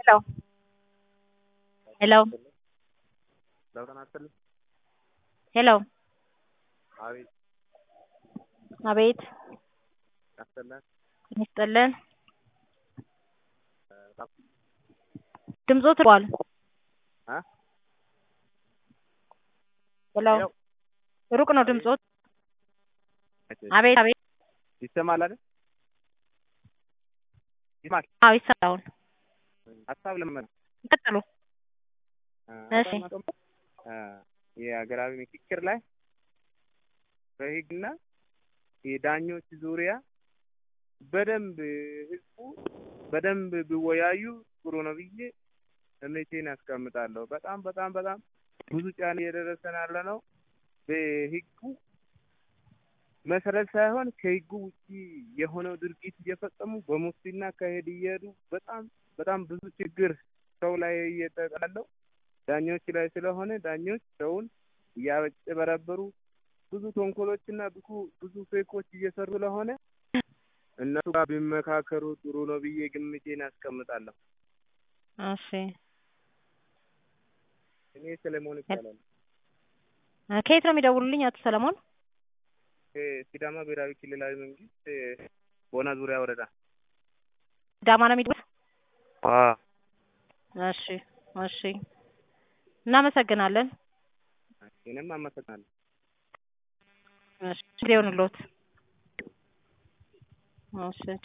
Hello. Hello. ለውጥ አትልም? ሄሎ አቤት አቤት ያሰላል ይስጥልን። ድምጾ ትሯል። አ ሄሎ ሄሎ ሩቅ ነው ድምጾት። አቤት አቤት ይሰማል አይደል? ይሰማል። አዎ ይሰማል። ሀሳብ ለምን ቀጥሉ። እሺ የሀገራዊ ምክክር ላይ በህግና የዳኞች ዙሪያ በደንብ ህዝቡ በደንብ ቢወያዩ ጥሩ ነው ብዬ እምነቴን ያስቀምጣለሁ። በጣም በጣም በጣም ብዙ ጫና እየደረሰን ያለ ነው። በህጉ መሰረት ሳይሆን ከህጉ ውጪ የሆነው ድርጊት እየፈጸሙ በሙስና አካሄድ እየሄዱ በጣም በጣም ብዙ ችግር ሰው ላይ እየተጣለው ዳኞች ላይ ስለሆነ ዳኞች ሰውን እያጭበረበሩ ብዙ ተንኮሎችና ብዙ ብዙ ፌኮች እየሰሩ ስለሆነ እነሱ ጋር ቢመካከሩ ጥሩ ነው ብዬ ግምቴን አስቀምጣለሁ። እሺ እኔ ሰለሞን ይባላል። ከየት ነው የሚደውሉልኝ አቶ ሰለሞን? ሲዳማ ብሔራዊ ክልላዊ መንግስት ቦና ዙሪያ ወረዳ። ሲዳማ ነው የሚደውሉት? አዎ እሺ እሺ እናመሰግናለን። እኔም አመሰግናለሁ። እሺ ይሁንልዎት። እሺ